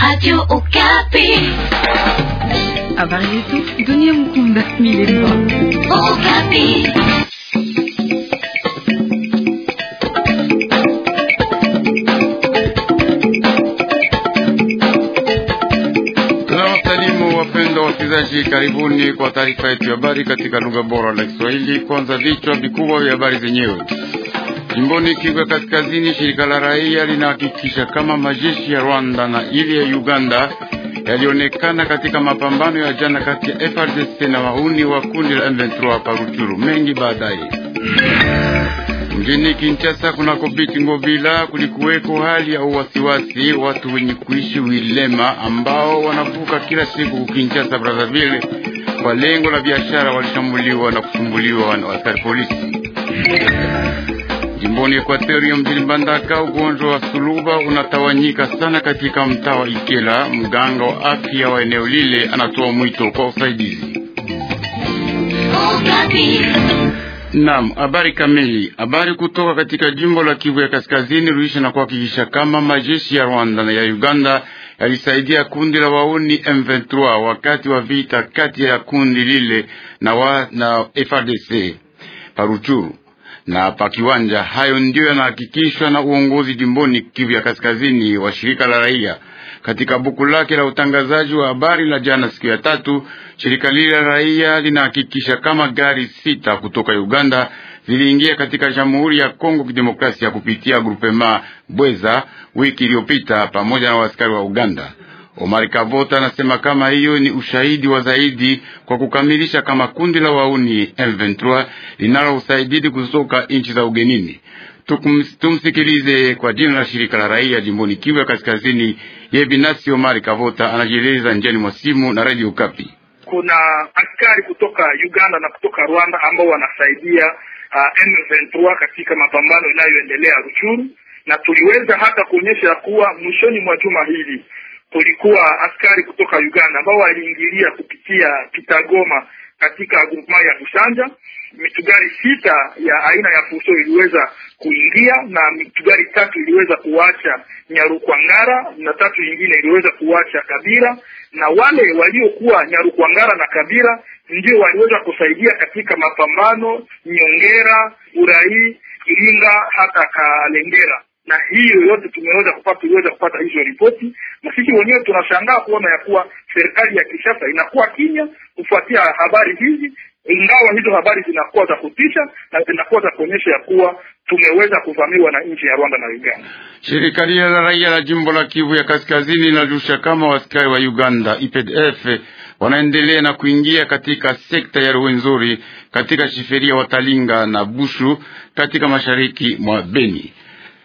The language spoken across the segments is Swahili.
Radio Okapi. Habari yetu dunia mkunda milele. Okapi. Tunawasalimu wapendwa wasikilizaji, karibuni kwa taarifa yetu ya habari katika lugha bora la Kiswahili. Kwanza vichwa vikubwa vya habari zenyewe. Jimboni Kivu ya Kaskazini, shirika la raia linahakikisha kama majeshi ya Rwanda na ile ya Uganda yalionekana katika mapambano ya jana kati ya FARDC na wauni wa kundi la M23 Paruchuru. Mengi baadaye. Mjini Kinshasa kunako biti Ngobila kulikuweko hali ya uwasiwasi, watu wenye kuishi wilema ambao wanavuka kila siku Kinshasa Brazzaville kwa lengo la biashara walishambuliwa na kusumbuliwa na askari polisi. Jimboni Ekwatoria mjini Mbandaka, ugonjwa wa suluba unatawanyika sana katika mtaa wa Ikela. Mganga wa afya wa eneo lile anatoa mwito kwa usaidizi. Okapi. Naam, habari kamili. Habari kutoka katika jimbo la Kivu ya Kaskazini ruisha na kuhakikisha kama majeshi ya Rwanda na ya Uganda yalisaidia kundi la wauni M23 wakati wa vita kati ya kundi lile na, wa, na FARDC Paruchuru na pa kiwanja. Hayo ndiyo yanahakikishwa na uongozi jimboni Kivu ya Kaskazini wa shirika la raia katika buku lake la utangazaji wa habari la jana siku ya tatu. Shirika lile la raia linahakikisha kama gari sita kutoka Uganda ziliingia katika Jamhuri ya Kongo Kidemokrasia kupitia grupema Bweza wiki iliyopita pamoja na askari wa Uganda. Omar Kavota anasema kama hiyo ni ushahidi wa zaidi kwa kukamilisha kama kundi la wauni M23 linalo usaidizi kutoka nchi za ugenini. Tukum, tumsikilize kwa jina la shirika la raia jimboni Kivu ya Kaskazini. Ye binafsi Omar Kavota anajieleza njiani mwa simu na Radio Kapi. Kuna askari kutoka Uganda na kutoka Rwanda ambao wanasaidia uh, M23 katika mapambano inayoendelea Ruchuru, na tuliweza hata kuonyesha kuwa mwishoni mwa juma hili kulikuwa askari kutoka Uganda ambao waliingilia kupitia Kitagoma katika grupema ya Bushanja. Mitugari sita ya aina ya fuso iliweza kuingia na mitugari tatu iliweza kuacha Nyarukwangara na tatu nyingine iliweza kuacha Kabira, na wale waliokuwa Nyarukwangara na Kabira ndio waliweza kusaidia katika mapambano Nyongera, Urai, Iringa hata Kalengera na hiyo yote tumeweza kupata tuliweza kupata hizo ripoti, na sisi wenyewe tunashangaa kuona ya kuwa serikali ya Kinshasa inakuwa kimya kufuatia habari hizi, ingawa hizo habari zinakuwa za kutisha na zinakuwa za kuonyesha ya kuwa tumeweza kuvamiwa na nchi ya Rwanda na Uganda. Shirika lile la raia la jimbo la Kivu ya Kaskazini linajusha kama waskari wa Uganda IPDF wanaendelea na kuingia katika sekta ya Rwenzori katika shiferia Watalinga na Bushu katika mashariki mwa Beni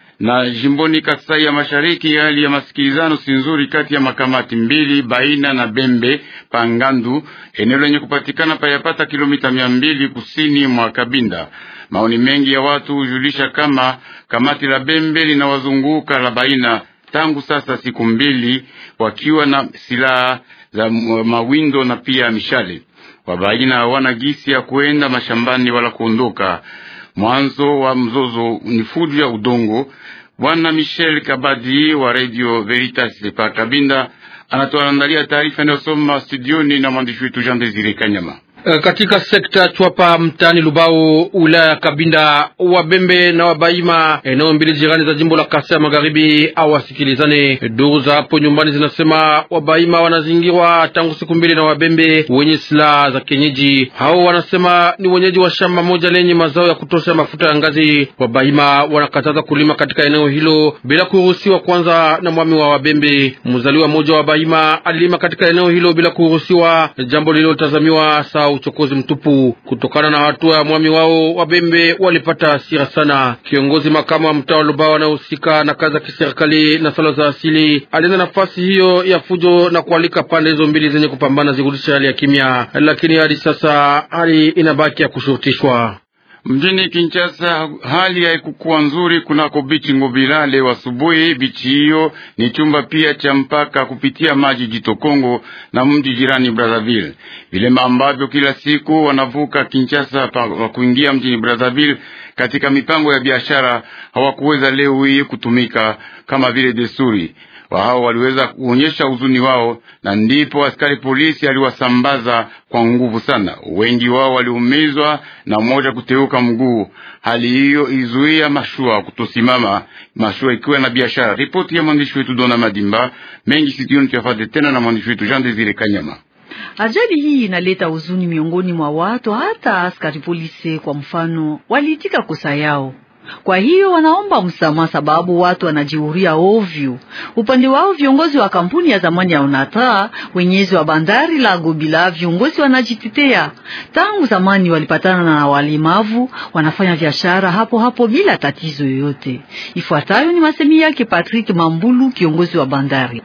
na jimboni Kasai ya Mashariki, hali ya masikilizano si nzuri kati ya makamati mbili Baina na Bembe Pangandu, eneo lenye kupatikana payapata kilomita mia mbili kusini mwa Kabinda. Maoni mengi ya watu hujulisha kama kamati la Bembe linawazunguka la Baina tangu sasa siku mbili, wakiwa na silaha za mawindo na pia mishale. Wabaina hawana gisi ya kuenda mashambani wala kuondoka. Mwanzo wa mzozo ni fujo ya udongo. Bwana Michel Kabadi wa Radio Veritas de pa Kabinda anatuandalia taarifa inayosoma studioni na mwandishi wetu Jean Desire Kanyama. Katika sekta Chwapa mtaani Lubao wilaya ya Kabinda, Wabembe na Wabaima, eneo mbili jirani za jimbo la Kasai ya Magharibi, hawasikilizane. Duru za hapo nyumbani zinasema Wabaima wanazingirwa tangu siku mbili na Wabembe wenye silaha za kienyeji. Hao wanasema ni wenyeji wa shamba moja lenye mazao ya kutosha mafuta ya ngazi. Wabaima wanakataza kulima katika eneo hilo bila kuruhusiwa kwanza na mwami wa Wabembe. Mzaliwa mmoja wa Wabaima alilima katika eneo hilo bila kuruhusiwa, jambo lililotazamiwa saa uchokozi mtupu. Kutokana na hatua ya mwami wao, Wabembe walipata hasira sana. Kiongozi makamu wa mtaa wa Lubao anayehusika na kazi za kiserikali na swala za asili alienda nafasi hiyo ya fujo na kualika pande hizo mbili zenye kupambana zirudisha hali ya kimya, lakini hadi sasa hali inabaki ya kushurutishwa. Mjini Kinshasa hali haikukuwa nzuri kunako bichi Ngobila leo asubuhi. Bichi hiyo ni chumba pia cha mpaka kupitia maji jito Kongo na mji jirani Brazzaville, vilema ambavyo kila siku wanavuka Kinshasa wa kuingia mjini Brazzaville katika mipango ya biashara hawakuweza leo hii kutumika kama vile desturi. Wao waliweza kuonyesha huzuni wao, na ndipo askari polisi aliwasambaza kwa nguvu sana. Wengi wao waliumizwa na mmoja kuteuka mguu. Hali hiyo ilizuia mashua kutosimama, mashua ikiwa na biashara. Ripoti ya mwandishi wetu Dona Madimba mengi situoni tuyafate tena na mwandishi wetu Jean Desire Kanyama. Ajali hii inaleta huzuni miongoni mwa watu, hata askari polisi kwa mfano waliitika kosa yao. Kwa hiyo wanaomba msamaha sababu watu wanajiuria ovyo. Upande wao viongozi wa kampuni ya zamani ya Onatra, wenyezi wa bandari la Gobila, viongozi wanajitetea. Tangu zamani walipatana na walemavu, wanafanya biashara hapo hapo bila tatizo yoyote. Ifuatayo ni masemi yake Patrick Mambulu, kiongozi wa bandari.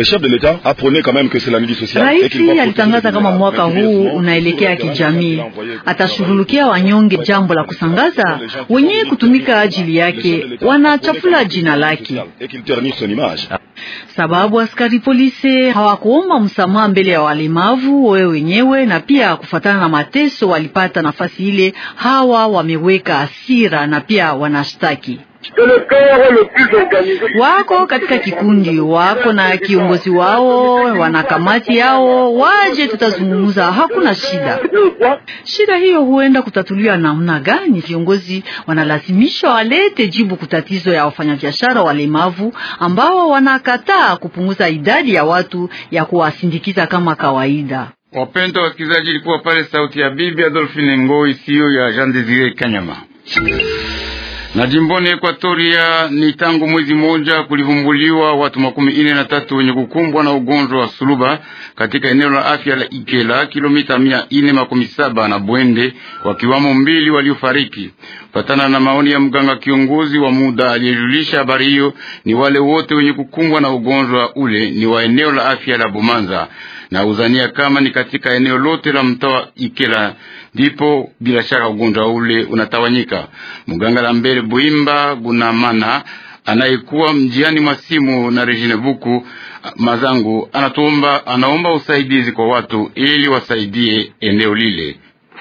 Raisi alitangaza kama mwaka huu unaelekea kijamii, atashughulikia wanyonge. Jambo la kusangaza, wenye kutumika ajili yake wanachafula jina lake, sababu askari polisi hawakuomba msamaha mbele ya walemavu wewe wenyewe, na pia kufuatana na mateso walipata nafasi ile, hawa wameweka hasira na pia wanashtaki wako katika kikundi wako na kiongozi wao, wana kamati yao, waje tutazungumza, hakuna shida. Shida hiyo huenda kutatuliwa namna gani? Viongozi wanalazimishwa walete jibu kutatizo ya wafanyabiashara walemavu ambao wanakataa kupunguza idadi ya watu ya kuwasindikiza kama kawaida. Wapenda wasikilizaji, ilikuwa pale sauti ya bibi Adolphine Ngoi, siyo ya Jean Desire Kanyama na jimboni Ekwatoria ni tangu mwezi moja kulivumbuliwa watu makumi ine na tatu wenye kukumbwa na ugonjwa wa suluba katika eneo la afya la Ikela, kilomita mia ine makumi saba na Bwende, wakiwamo mbili waliofariki. Patana na maoni ya mganga kiongozi wa muda aliyejulisha habari hiyo, ni wale wote wenye kukumbwa na ugonjwa ule ni wa eneo la afya la Bumanza na uzania kama ni katika eneo lote la mtaa Ikela ndipo bila shaka ugonjwa ule unatawanyika. Mganga la mbele Buimba Gunamana anayekuwa mjiani mwa simu na Regine Buku Mazangu anatuomba, anaomba usaidizi kwa watu ili wasaidie eneo lile.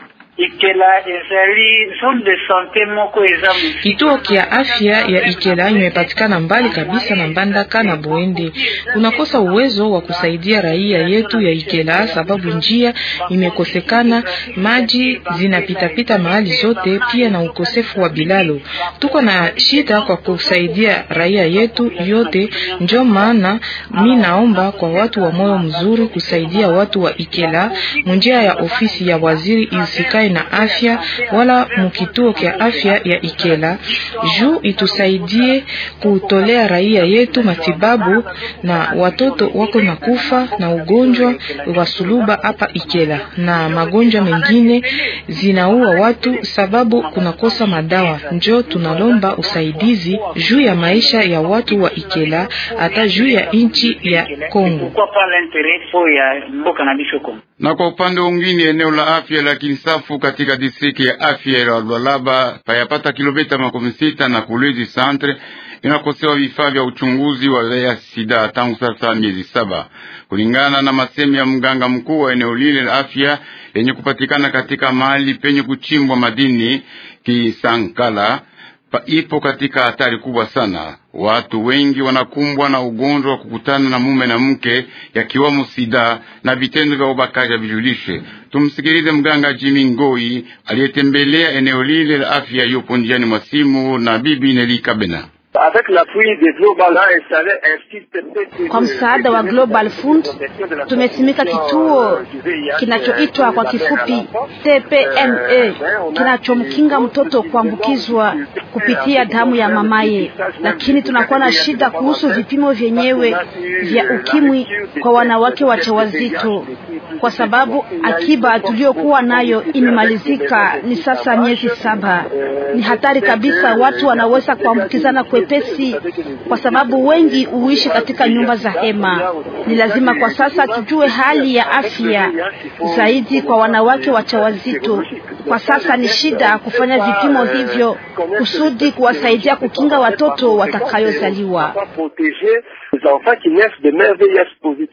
Kituo kia afya ya Ikela imepatikana mbali kabisa na Mbandaka na Boende. Kunakosa uwezo wa kusaidia raia yetu ya Ikela sababu njia imekosekana, maji zinapitapita mahali zote, pia na ukosefu wa bilalo. Tuko na shida kwa kusaidia raia yetu yote, ndio maana mi naomba kwa watu wa moyo mzuri kusaidia watu wa Ikela munjia ya ofisi ya waziri isikae na afya wala mukituo kya afya ya Ikela juu itusaidie kutolea raia yetu matibabu, na watoto wako na kufa na ugonjwa wa suluba hapa Ikela, na magonjwa mengine zinaua watu sababu kunakosa madawa. Njo tunalomba usaidizi juu ya maisha ya watu wa Ikela, hata juu ya nchi ya Kongo. Na kwa upande mwingine eneo la afya la Kinsafu katika distrikti ya afya ya Lualaba payapata kilomita makumi sita na Kolwezi centre inakosewa vifaa vya uchunguzi wa ya sida tangu sasa miezi saba, kulingana na masemi ya mganga mkuu wa eneo lile la afya lenye kupatikana katika mahali penye kuchimbwa madini Kisankala pa ipo katika hatari kubwa sana. Watu wengi wanakumbwa na ugonjwa wa kukutana na mume na mke, yakiwamo sida na vitendo vya ubakaji vijulishe. Tumsikilize mganga Jimi Ngoi aliyetembelea eneo lile la afya, yupo njiani mwa simu na bibi Neli Kabena. Kwa msaada wa Global Fund tumesimika kituo kinachoitwa kwa kifupi TPME kinachomkinga mtoto kuambukizwa kupitia damu ya mamaye, lakini tunakuwa na shida kuhusu vipimo vyenyewe vya ukimwi kwa wanawake wajawazito, kwa sababu akiba tuliyokuwa nayo imemalizika, ni sasa miezi saba. Ni hatari kabisa, watu wanaweza kuambukizana kwepesi, kwa sababu wengi huishi katika nyumba za hema. Ni lazima kwa sasa tujue hali ya afya zaidi kwa wanawake wajawazito. Kwa sasa ni shida kufanya vipimo hivyo kusudi kuwasaidia kukinga watoto watakayozaliwa.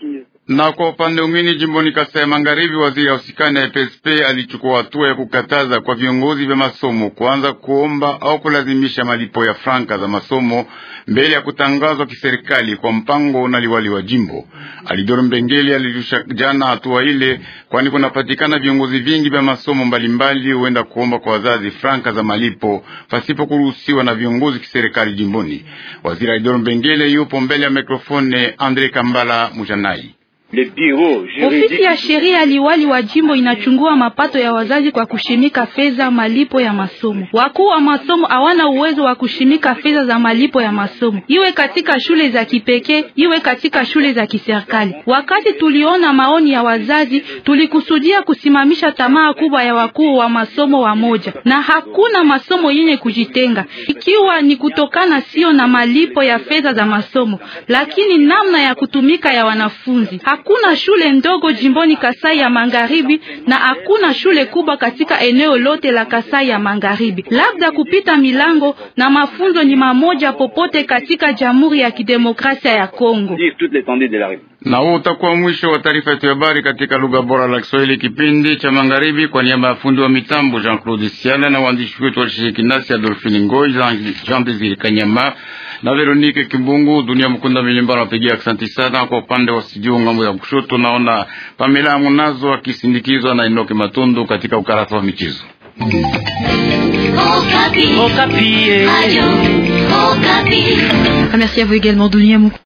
Na kwa upande mwingine, jimboni Kasai ya Magharibi, waziri ausikani na EPSP alichukua hatua ya kukataza kwa viongozi vya masomo kuanza kuomba au kulazimisha malipo ya franka za masomo mbele ya kutangazwa kiserikali kwa mpango na liwali wa jimbo. Alidoro Mbengeli alirusha jana hatua ile, kwani kunapatikana viongozi vingi vya masomo mbalimbali huenda kuomba kwa wazazi franka za malipo pasipo kuruhusiwa na viongozi kiserikali jimboni. Waziri Alidoro Mbengeli yupo mbele ya mikrofone Andre Kambala Mujanai. Ofisi ya sheria liwali wa jimbo inachungua mapato ya wazazi kwa kushimika fedha malipo ya masomo. Wakuu wa masomo hawana uwezo wa kushimika fedha za malipo ya masomo, iwe katika shule za kipekee, iwe katika shule za kiserikali. Wakati tuliona maoni ya wazazi, tulikusudia kusimamisha tamaa kubwa ya wakuu wa masomo wa moja, na hakuna masomo yenye kujitenga, ikiwa ni kutokana sio na malipo ya fedha za masomo, lakini namna ya kutumika ya wanafunzi. Hakuna shule ndogo jimboni Kasai ya Magharibi na hakuna shule kubwa katika eneo lote la Kasai ya Magharibi. Labda kupita milango na mafunzo ni mamoja popote katika Jamhuri ya Kidemokrasia ya Kongo. Na huo utakuwa mwisho wa taarifa yetu ya habari katika lugha bora la Kiswahili kipindi cha magharibi. Kwa niaba ya fundi wa mitambo Jean Claude Siala na waandishi wetu walishiriki nasi Adolphine Ngoi, Jean Desire Kanyama na Veronique Kimbungu. Dunia Mkunda Milimba nawapigia asante sana. Kwa upande wa studio ngambo ya kushoto naona Pamela Munazo akisindikizwa na Enoke Matundu katika ukarasa wa michezo. Okapi. Okapi. Radio Okapi. Merci à vous également, Dunia Mukunda.